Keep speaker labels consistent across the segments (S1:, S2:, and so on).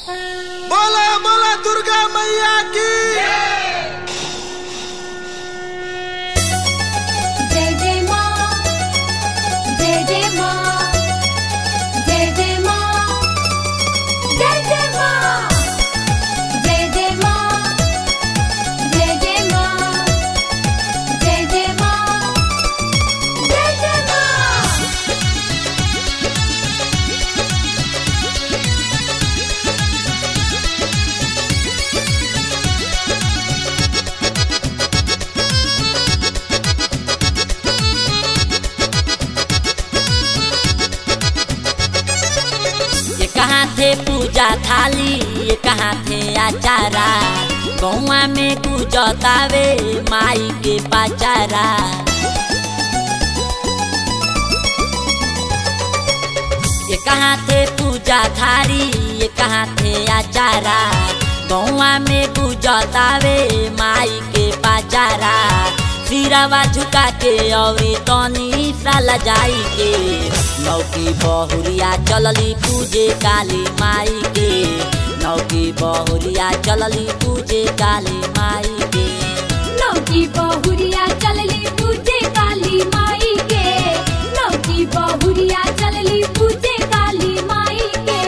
S1: बोला बोला दुर्गा मैया की
S2: जय जय माँ जय जय माँ जय जय माँ जय जय माँ जय जय माँ जय जय माँ जय जय माँ जय जय माँ
S3: ये कहाँ थे पूजा थाली ये कहाँ थे आचारा गौआ में पूजतावे माई के पाचारा ये कहाँ थे पूजा थारी ये कहाँ थे आचारा गौआ में पूजतावे माई के पाचारा सिरावा झुका के औरी तनी साला जाई के नौकी बहुरिया चलली पूजे काली माई के नौकी बहुरिया चलली पूजे काली माई के
S2: नौकी बहुरिया चलली पूजे काली माई के नौकी बहुरिया चलली पूजे काली माई के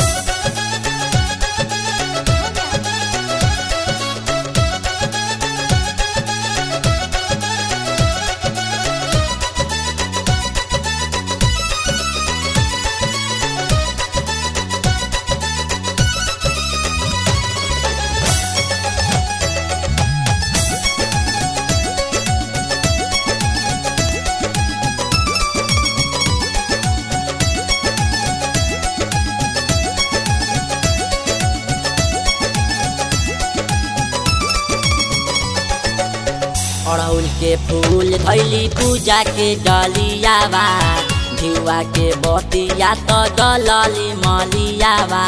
S3: अड़हुल के फूल धैली पूजा के डलियावा धिवा के बतिया तो डलली मलियावा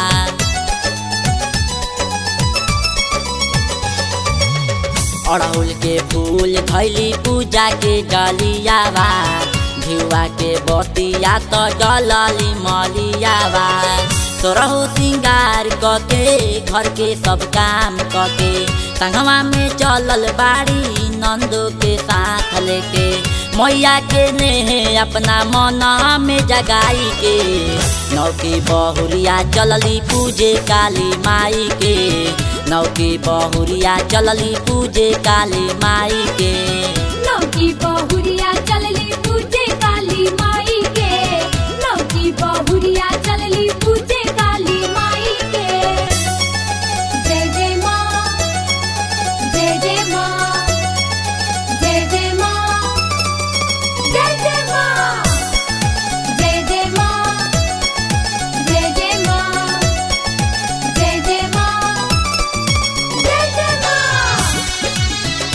S3: अड़हुल के फूल धैली पूजा के डलियावा धिवा के बतिया तो डलली मलियावा तोरहु सिंगार कके घर के सब काम कके संगवा में चलल बाड़ी नंदो के साथ लेके मैया के नेहे अपना मना में जगाई के नौकी बहुरिया चलली पूजे काली माई के नौकी बहुरिया चलली पूजे काली माई के
S2: नौकी बहुरिया चलली पूजे काली माई के नौकी बहुरिया चलली पूजे काली माई के जय जय माँ जय जय माँ जय जय माँ जय जय माँ जय जय माँ जय जय माँ जय जय माँ जय जय माँ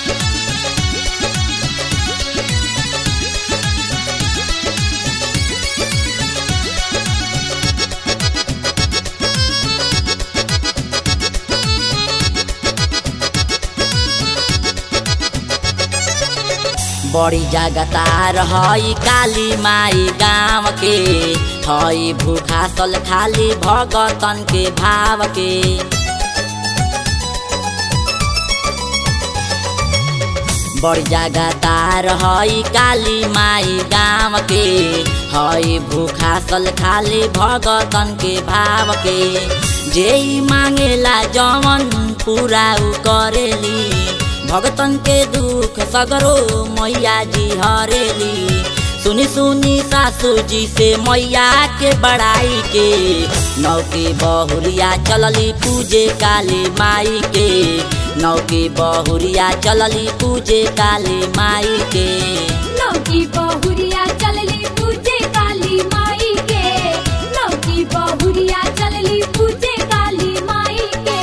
S3: बड़ी जगतार हई काली माई गाँव के हई भूखा सल खाली भगतन के भाव के बड़ी जगतार हई काली माई गाँव के हई भूखा सल खाली भगतन के भाव के जे मांगेला जवन पूरा उ करेली भगतन के दुख सगरो मैया जी हरेली सुनी सुनी सासू जी से मैया के बड़ाई के नौकी बहुरिया चलली पूजे काली माई के नौकी बहुरिया चलली पूजे काली माई के
S2: नौकी बहुरिया चलली पूजे काली माई के नौकी बहुरिया चलली पूजे काली माई के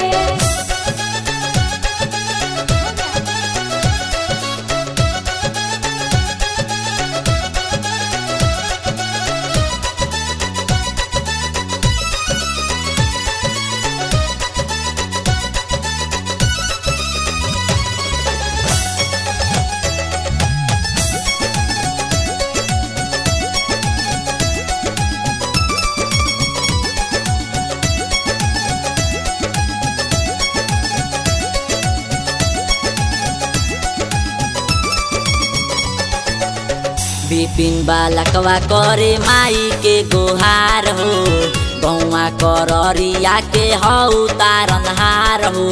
S3: बिपिन बालकवा करे माई के गोहार हो गौवा कररिया के हौ तारनहार हो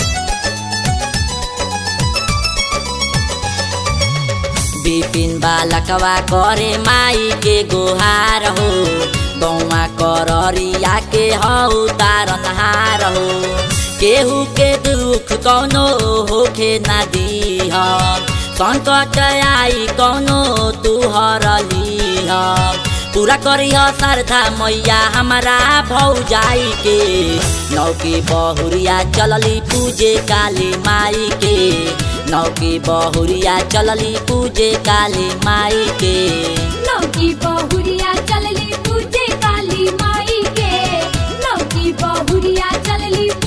S3: बिपिन बालकवा करे माई के गोहार हो गौवा कररिया के हौ तारनहार हो केहू के दुख कौनो होखे ना दीह संकट आई कौनो तू हरलीह पूरा करिह श्रद्धा मैया हमारा भौजाई के नौकी बहुरिया चलली पूजे काली माई के नौकी बहुरिया चलली पूजे काली माई के
S2: नौकी बहुरिया चलली पूजे काली माई के नौकी बहुरिया चलली